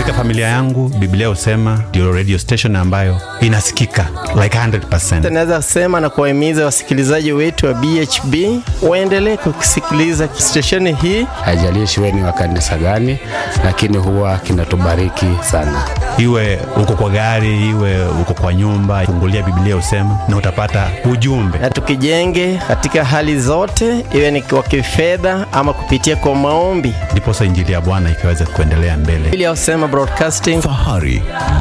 Katika familia yangu Biblia husema ndio radio station ambayo inasikika like 100%. Naweza sema na kuwahimiza wasikilizaji wetu wa BHB waendelee kusikiliza stesheni hii. Haijalishi wewe ni wa kanisa gani, lakini huwa kinatubariki sana. Iwe uko kwa gari, iwe uko kwa nyumba, fungulia Biblia husema na utapata ujumbe. Na tukijenge katika hali zote, iwe ni kwa kifedha ama kupitia kwa maombi, Ndiposa injili ya Bwana ikaweze kuendelea mbele. Biblia husema broadcasting Fahari